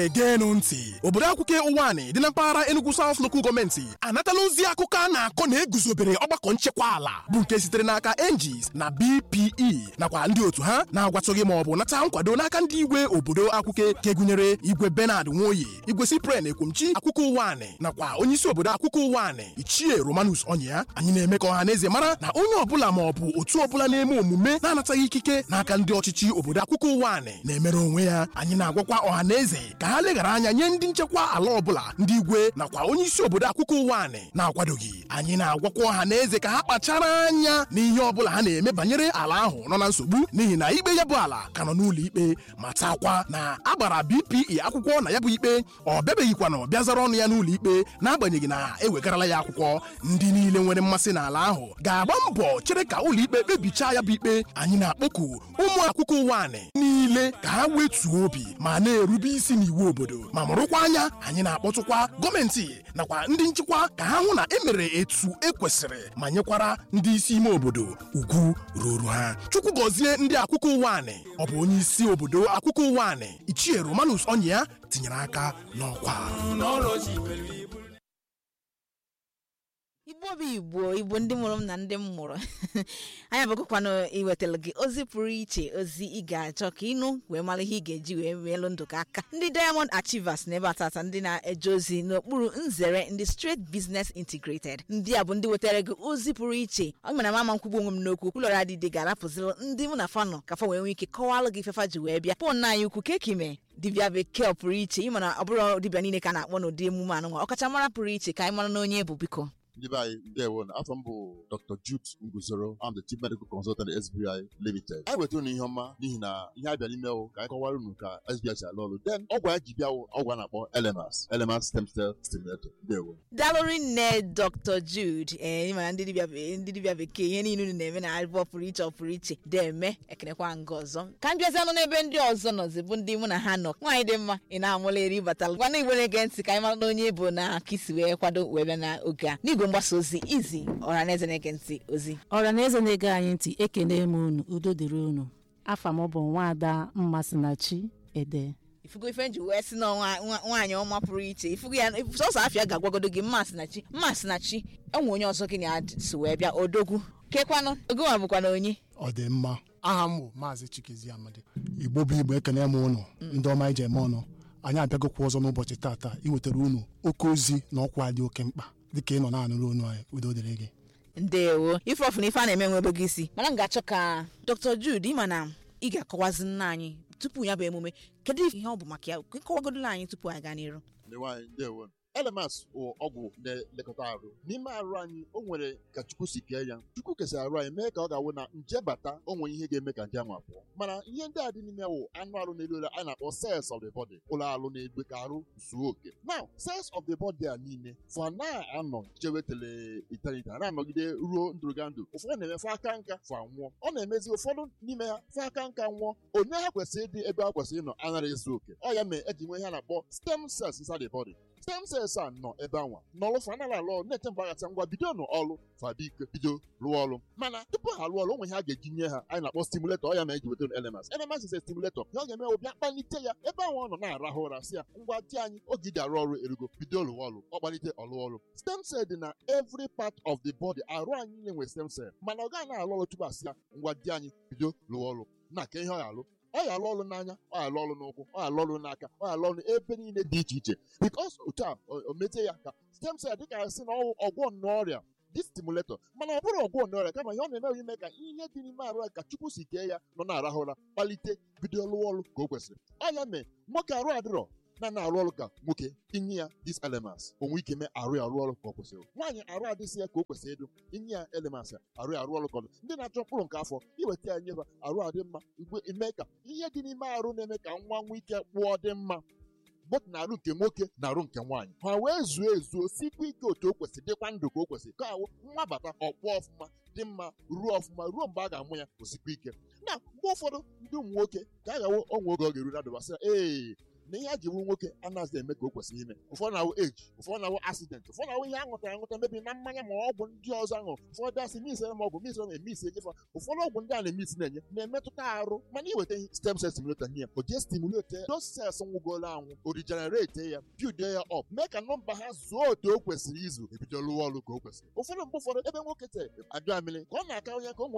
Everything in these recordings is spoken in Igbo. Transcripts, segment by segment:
egeenụ ntị obodo akwụkwọ ụwanị dị na mpaghara Enugu South Local Gọọmenti anatala ozi akụkọ a na-akọ na eguzobere ọgbakọ nchekwa ala bụ nke sitere n'aka NGs na BPE nakwa ndị otu ha na-agwatụghị ma ọ bụ nata nkwado n'aka ndị igwe obodo akwụkwọ nke gụnyere igwe Bernard Nwoye igwe Cyprian Ekwomchi akwụkwọ ụwanị nakwa onyeisi obodo akwụkwọ ụwanị ichie Romanus Ọnya anyị na-eme ka ọha na eze mara na onye ọbụla ma ọ bụ otu ọbụla na-eme omume na-anataghị ikike n'aka ndị ọchịchị obodo akwụkwọ ụwanị na-emere onwe ya anyị na-agwakwa ọha na eze ka ha leghara anya nye ndị nchekwa ala ọbụla ndị igwe nakwa onye isi obodo akwụkwọ ụwanị na-akwadoghị anyị na-agwakwa ọha na eze ka ha kpachara anya n'ihe ọbụla ha na-eme banyere ala ahụ nọ na nsogbu n'ihi na ikpe ya bụ ala ka nọ n'ụlọ ikpe ma takwa na agbara BPE akwụkwọ na ya bụ ikpe ọ bịabeghịkwanụ bịa zara ọnụ ya n'ụlọ ikpe n'agbanyeghị na ewegarala ya akwụkwọ ndị niile nwere mmasị n'ala ahụ ga-agba mbọ chere ka ụlọ ikpe kpebichaa ya bụ ikpe anyị na-akpọku ụmụ akwụkwọ ụwanị niile ka ha wetuo obi ma na-erube isi n'iwu obodo ma mụrụkwa anya anyị na-akpọtụkwa gọọmenti nakwa ndị nchịkwa ka ha hụ na emere etu ekwesịrị ma nyekwara ndị isi ime obodo ugwu ruru ha chukwu gọzie ndị akwụkwọ ụwanị ọ bụ onye isi obodo akwụkwọ ụwanị ichie Romanus Ọnya tinyere aka n'ọkwa igbo bụ igbo igbo ndị mụrụ m na ndị m mụrụ anyị abụkwanụ iwetara gị ozi pụrụ iche ozi ị ga-achọ ka ịnụ wee mara ihe ị ga-eji wee meelụ ndụ gị aka ndị diamond achievers na ebe atata ndị na-eje ozi n'okpuru nzere ndị straight business integrated ndị a bụ ndị wetara gị ozi pụrụ iche ọ mere mama nkwugbu onwe m n'okwu kwulọrọ adịdị ga-arapụziri ndị mụ na fanọ ka fa wee nwee ike kọwalụ gị fefa ji wee bịa pọn anyị ukwu kekime dibịa bekee pụrụ iche ịma na ọ bụrụ dibịa niile ka a na-akpọ n'ụdị emume anụnwa ọkachamara pụrụ iche ka anyị mara na onye bụ biko ndị be anyị ndewo na afọ m bụ dr jude nguzoro am the chief medical consultant sbi limited anyị wetara unu ihe ọma n'ihi na ihe a bịa n'ime wụ ka anyị kọwara unu ka sbi si alụ ọrụ then ọgwụ anyị ji bịa wụ ọgwụ a na-akpọ elemas elemas stem cell stimulator ndewo dalụrị nne dr jude ee ịmara ndị dibịa be- ndị dibịa bekee ihe niile unu na-eme na abụọ pụrụ iche ọ pụrụ iche deme ekenekwa nga ọzọ ka m bịazianụ n'ebe ndị ọzọ nọzi bụ ndị mụ na ha nọ nwaanyị dị mma ị na-amụla eri batalụ gwana igbo na-ege ntị ka anyị mara na onye bụ na aka isi wee kwado wee bịa n'oge a n'igwe mgbasa ozi izi ọha na eze na-ege ntị ozi ọra na eze na-ege anyị ntị ekene m unu udo dịrị unu afa m bụ nwaada mmasinachi ede ifugo ife nji wee sị na nwa- nwa- nwaanyị ọma pụrụ iche ifugo ya sọsọ afịa ga-agwagodo gị mmasị na chi mmasị na chi enwe onye ọzọ gị na ya so wee bịa odogwu kekwanụ ogonwa bụkwa na onye ọ dị mma aha m bụ maazị chikezi amadi igbo bụ igbo ekene m ụnụ ndị ọma ije eme ọnụ anyị abịagokwa ọzọ n'ụbọchị taata iwetara unu oke ozi na ọkwa dị oke mkpa dịka ị nọ na-anụrụ onu anyị udo dịrị gị ndewo ife ọfụ na ife a na-eme nwebe gị isi mana m ga-achọ ka dr jude ịma na ị ga-akọwazi nna anyị tupu ya bụ emume kedu ihe ọ bụ maka ya kọwagodola anyị tupu anyị gaa n'iru ndị nwaanyị ndewo elemas bụ ọgwụ na-elekọta arụ n'ime arụ anyị o nwere ka chukwu si kee ya chukwu kesara arụ anyị mee ka ọ ga-awụ na nje bata o nwere ihe ga-eme ka nje ahụ apụọ mana ihe ndị a dị n'ime wụ anụ arụ na-elu elu a na-akpọ cells of the body ụlọ arụ na-egbe ka arụ zuo oke now cells of the body a niile fa na-anọ chewetele eternity ha na-anọgide ruo ndụrụga ndụ ụfọdụ na-eme fa aka nka fa nwụọ ọ na-emezi ụfọdụ n'ime ha fa aka nka nwụọ onye ha kwesịrị ịdị ebe ha kwesịrị ịnọ anaghị ezu oke ọ ya mee eji nwe ihe a na-akpọ stem cells inside the body stem cells a nọ ebe anwa n'ọlụ fa anaghị alụ ọrụ na-eche mgbe aghata ngwa bido n'ọlụ fa biko bido rụọ ọrụ mana tupu ha alụọ ọrụ onwe ihe a ga-eji nye ha anyị na-akpọ stimulator ọ ya ma eji wetara elemas elemas is a stimulator ya ọ ga-eme ọ bịa kpalite ya ebe ahụ ọ nọ na-arahụ ụra si ya ngwa di anyị oge iji arụ ọrụ erugo bido rụọ ọrụ ọ kpalite ọlụ ọrụ stem cell dị na every part of the body arụ anyị niile nwere stem cell mana ọ gaghị na-alụ ọrụ tupu asị ya ngwa di anyị bido rụọ ọrụ na ka ihe ọ ga-alụ ọ ya alụ ọrụ n'anya ọ ya alụ ọrụ n'ụkwụ ọ ya alụ ọrụ n'aka ọ ya alụ ọrụ ebe niile dị iche iche bikos otu a o o mete ya ka stem cell dịka sị na ọwụ ọgwọ n'ọrịa dị stimulator mana ọ bụrụ ọgwọ n'ọrịa kama ihe ọ na-eme bụ ime ka ihe dị n'ime arụ ya ka chukwu si kee ya nọ na-arahụ ụra kpalite bido lụọ ọrụ ka o kwesịrị ọ ya mee nwoke arụ adịrọ na na-arụ ọrụ ka nwoke inye ya dis elements onwe ike mee arụ ya arụ ọrụ ka ọ kwesịrị nwaanyị arụ adịsị ya ka o kwesịrị ịdụ inye ya elements ya arụ ya arụ ọrụ ka ọ dị ndị na-achọ mkpụrụ nke afọ iweta ya nyefa arụ adị mma igwe ime ka ihe dị n'ime arụ na-eme ka nwa nwee ike kpụọ dị mma bọt na arụ nke nwoke na arụ nke nwaanyị ha wee zuo ezuo sikwa ike otu o kwesịrị dịkwa ndụ ka o kwesịrị ka awụ nwa bata ọkpọ ọfụma dị mma ruo ọfụma ruo mgbe a ga-amụ ya osikwa ike na mgbe ụfọdụ ndị ụmụ nwoke ka a gawo onwe oge ọ ga-eru na dụbasị ee na ihe a ji bụrụ nwoke anaghịzi eme ka o kwesịrị ime ụfọdụ na-awụ eji ụfọdụ na-awụ asident ụfọdụ na-awụ ihe a ṅụtara aṅụta mebi na mmanya ma ọgwụ ndị ọzọ aṅụ ụfọdụ asị misere ma ọgwụ misere ma emisi enyefa ụfọdụ ọgwụ ndị a na-emisi na-enye na-emetụta arụ mana iweta ihe stem cell stimulator nye o jee stimulate those cells nwụgoro anwụ o regenerate ya build ya up mee ka nọmba ha zuo otu o kwesịrị izu ebido lụwa ọrụ ka o kwesịrị ụfọdụ mgbe ụfọdụ ebe nwoke te ajụ amịrị ka ọ na-aka onye ka ụmụ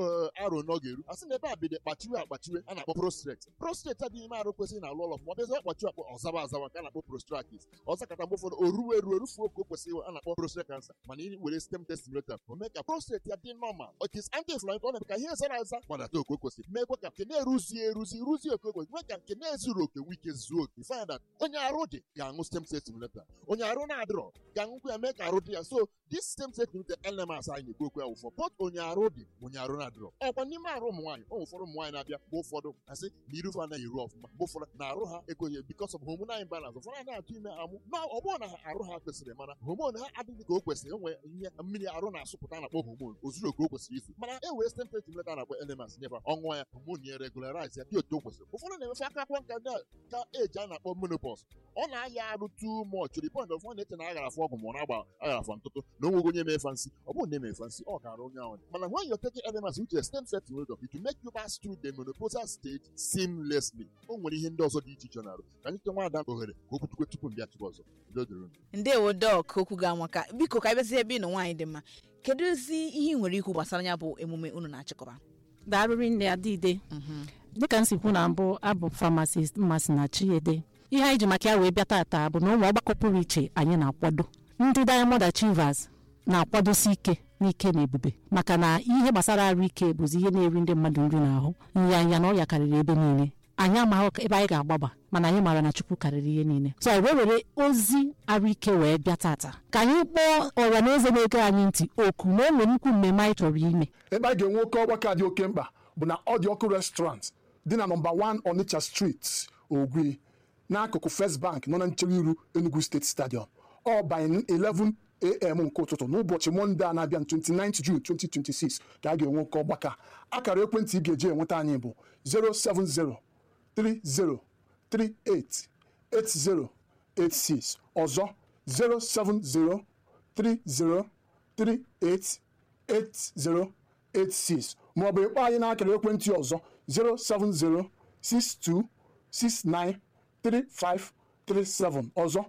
arụ na ọ ga-eru a sị na ebe a bido kpachiwe akpachiwe a na-akpọ prostrate prostrate adịghị ime arụ kwesịrị na alụ ọlọ ma ọ bịazi akpachiwe akpọ ọzawa azawa nke a na-akpọ prostratis ọzọ kata mgbe ụfọdụ o ruo eru erufuo ka o kwesịrị a na-akpọ prostate cancer mana ị were stem test stimulator o mee ka prostate ya dị normal it is anti-inflammatory ọ na-eme ka ihe zara aza gbadata oke o kwesịrị meekwa ka nke na-eruzi eruzi ruzie oke o kwesịrị mee ka nke na-ezuru oke wike zuo oke find that onye arụ dị ga-aṅụ stem cell stimulator onye arụ na-adịrọ ga-aṅụkwa ya mee ka arụ dị ya so this stem cell stimulator elements anyị na-ekwu okwu ya ụfọ pot onye arụ dị onye arụ na-adịrọ ọkwa n'ime arụ ụmụ nwaanyị ụmụ ụfọdụ ụmụ nwaanyị na-abịa mgbe ụfọdụ asị na irufe anaghị eru ọfụma mgbe ụfọdụ na arụ ha ekweghị because of hormonal imbalance ụfọdụ anaghị atụ ime amụ na ọ bụrụ na ha arụ ha kwesịrị mana homon ha adịghị ka o kwesịrị enwe ihe mmiri arụ na-asụpụta na-akpọ homon ozuru oke o kwesịrị izu mana e were stem cell stimulator na-akpọ elements nyeba ọṅụọ ya homon ya regularize ya dị otu o kwesịrị ụfọdụ na-emefe aka akwụkwọ nka ka eji a na-akpọ menopause ọ na-aya arụ too much to the point of ọ na-eche na aghara afọ ọgwụ ma ọ na-agba aghara afọ ntụtụ na onweghị onye mefe nsị ọ bụrụ na emefe nsị ọ gara onye ahụ mana when you're taking elements which is stem cell stimulator it will make you pass through the menopausal stage seamlessly o nwere ihe ndị ọzọ dị iche iche na-arụ ka anyị nwa ada ohere ka o kwutukwe tupu mbịa tupu ọzọ udo dịrị unu ndewo dọk okwu ga amaka biko ka anyị ebe ị nọ nwaanyị dị mma kedu ozi ihe ị nwere ikwu gbasara ya bụ emume unu na-achịkọba darụrị nne adịide dịka m si kwu na mbụ abụ famasist mmasị na chiede ihe anyị ji maka ya wee bịa tata bụ na ụmụ ọgbakọ pụrụ iche anyị na-akwado ndị diamond achievers na-akwadosi ike n'ike na ebube maka na ihe gbasara arụ ike bụzi ihe na-eri ndị mmadụ nri n'ahụ nyanya na ọrịa karịrị ebe niile anyị amaghị ebe anyị ga-agbaba mana anyị maara na chukwu karịrị ihe niile so anyị wee were ozi arụ ike wee bịa tata ka anyị kpọọ ọra na eze na-ege anyị ntị oku na o nwere nnukwu mmemme anyị chọrọ ime ebe a ga-enwe oke ọgbakọ dị oke mkpa bụ na ọ dị ọkụ restaurant dị na nọmba 1 Onitsha Street Ogwi n'akụkụ First Bank nọ na nchere iru Enugu State Stadium ọ banye 11 am nke ụtụtụ n'ụbọchị mọnde a na-abịa 29 June 2026 ka a ga-enwe oke ọgbakọ akara ekwentị ị ga-eji enweta anyị bụ 07030388086 ọzọ 07030388086 maọbụ ịkpọ anyị n'akara ekwentị ọzọ 07062693537 ọzọ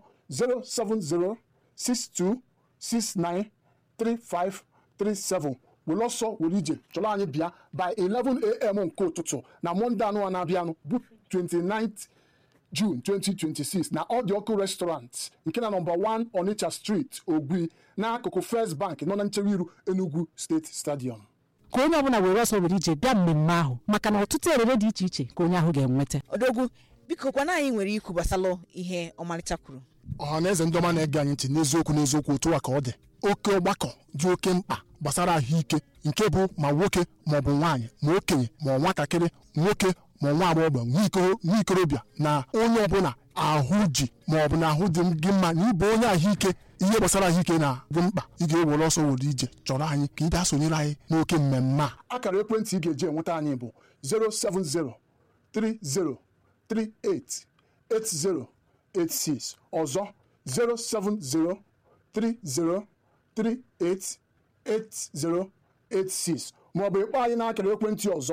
07062693537 were ọsọ were ije chọrọ anyị bịa by 11am nke ụtụtụ na mọnde anụ na-abịanụ bụ 29th June 2026 na Ọ dị ọkụ restaurant nke na nọmba 1 Onitsha Street Ogwi n'akụkụ First Bank nọ na nchere iru Enugu State Stadium ka onye ọbụla were ọsọ were ije bịa mmemme ahụ maka na ọtụtụ erere dị iche iche ka onye ahụ ga-enweta odogwu biko kwana anyị nwere ikwu gbasara ihe ọmarịcha kwuru ọha na eze ndị ọma na-ege anyị ntị n'eziokwu n'eziokwu otu a ka ọ dị oke ọgbakọ dị oke mkpa gbasara ahụike nke bụ ma nwoke ma ọ bụ nwaanyị ma okenye ma ọ nwatakịrị nwoke ma nwa agbọghọ nwa ikorobịa na onye ọbụla ahụ ji ma ọ bụ na ahụ dị gị mma na ịbụ onye ahụike ihe gbasara ahụike na-bụ mkpa ị ga-ewere ọsọ were ije chọrọ anyị ka ị bịa sonyere anyị n'oke mmemme a akara ekwentị ị ga-eji enweta anyị bụ 07030388086 ọzọ 07030388086 maọbụ ịkpọ anyị n'akara ekwentị ọzọ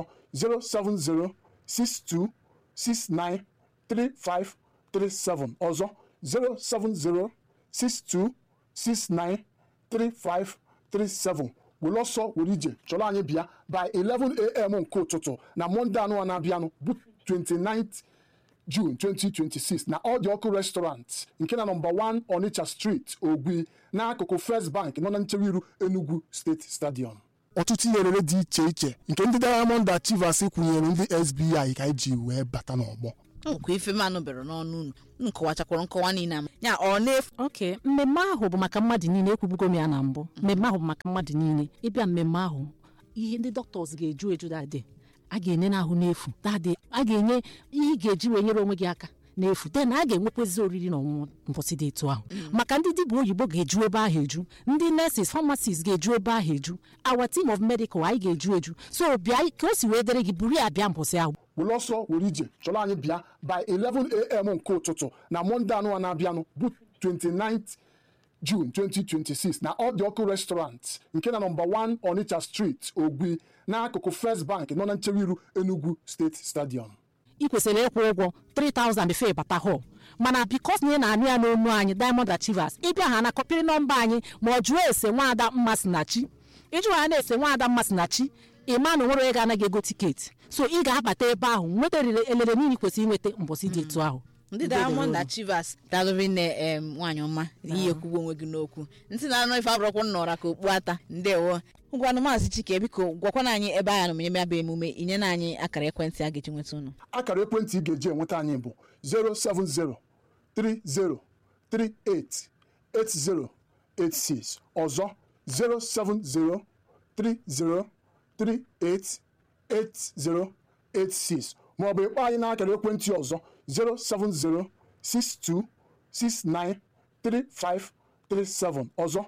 07062693537 ọzọ 07062693537 were ọsọ were ije chọrọ anyị bịa by 11am nke ụtụtụ na mọnde anụ na-abịanụ bụ 29th June 2026 na Ọ dị ọkụ restaurant nke na nọmba 1 Onitsha Street Ogwi n'akụkụ First Bank nọ na nchere iru Enugu State Stadium ọtụtụ ihe rere dị iche iche nke ndị Diamond Achievers kwụnyere ndị SBI ka eji wee bata n'ọgbọ nkwa ife m anụbere n'ọnụ unu unu kọwachakwara nkọwa niile ama ya ọ na-efu oke mmemme ahụ bụ maka mmadụ niile ekwubugo m ya na mbụ mmemme ahụ bụ maka mmadụ niile ịbịa mmemme ahụ ihe ndị dọkịta ga-eju eju dadị a ga-enye n'ahụ n'efu dadị a ga-enye ihe ị ga-eji wee nyere onwe gị aka n'efu den a ga-enwekwezi oriri na ọṅụṅụ mbọsị dị etu ahụ maka ndị dibịa oyibo ga-eju ebe ahụ eju ndị nurses pharmacists ga-eju ebe ahụ eju our team of medical anyị ga-eju eju so bịa ka o si wee dere gị buru ya bịa mbọsị ahụ were ọsọ were ije chọrọ anyị bịa by 11am nke ụtụtụ na mọnde anụ na-abịanụ bụ 29th June 2026 na ọ dị ọkụ restaurant nke na nọmba 1 Onitsha Street Ogwi n'akụkụ First Bank nọ na nchewa iru Enugu State Stadium ị kwesịrị ịkwụ ụgwọ 3000 before ịbata hall mana bikos na ị na-anụ ya n'onu anyị diamond achievers ịbịa ha na kọpịrị nọmba anyị ma ọ jụọ ese nwaada mmasinachi ịjụ ha na-ese nwaada mmasinachi ịma na onwere onye ga-anaghị ego tiketi so ị ga-abata ebe ahụ nweta elele niile ị kwesịrị inweta mbọsị dị etu ahụ ndị diamond achievers dalụri nne em nwaanyị ọma ihe ekwugbo onwe gị n'okwu ntị na anụ ife abụrọkwa nnọra ka okpu ata ndewo ngwanụ maazị chike biko gwakwana anyị ebe anyị nọ eme ya bụ emume inye na anyị akara ekwentị a ga-eji nweta unu akara ekwentị ị ga-eji enweta anyị bụ 07030388086 ọzọ 07030388086 maọbụ ịkpọ anyị n'akara ekwentị ọzọ 07062693537 ọzọ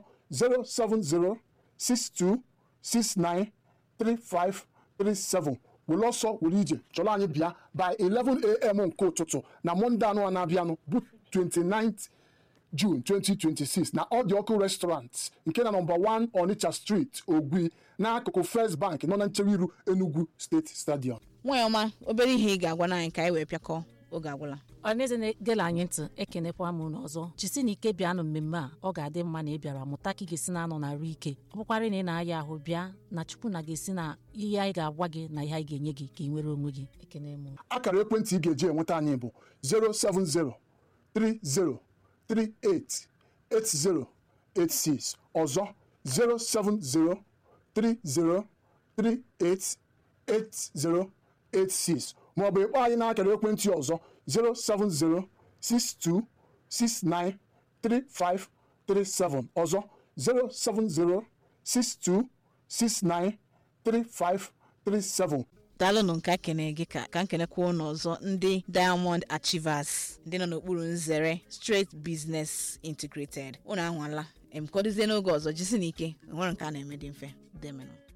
07062693537 were ọsọ were ije chọrọ anyị bịa by 11am nke ụtụtụ na mọnde anụ na-abịanụ bụ 29th June 2026 na ọ dị ọkụ restaurant nke na nọmba 1 Onitsha Street Ogwi n'akụkụ First Bank nọ na nchewa iru Enugu State Stadium nwaanyị ọma obere ihe ị ga-agwa anyị ka anyị wee pịakọ oge agwụla ọneze na-egela anyị ntị ekenekwa m unu ọzọ jisi na ike bịanụ mmemme a ọ ga-adị mma na ị bịara mụta ka ị ga-esi na-anọ na arụ ike ọ bụkwarị na ị na-aya ahụ bịa na chukwu na ga-esi na ihe anyị ga-agwa gị na ihe anyị ga-enye gị ka ị nwere onwe gị ekene m akara ekwentị ị ga-eji enweta anyị bụ 07030388086 ọzọ 07030388086 maọbụ ịkpọ anyị n'akara ekwentị ọzọ 07062693537 ọzọ 07062693537 daalụnụ nke kene gị ka ka nkenekwa ụnụ ọzọ ndị diamond achievers ndị nọ n'okpuru nzere straight business integrated ụnụ anwala em kọdozie n'oge ọzọ jisi n'ike nwere nke a na-eme dị mfe demenụ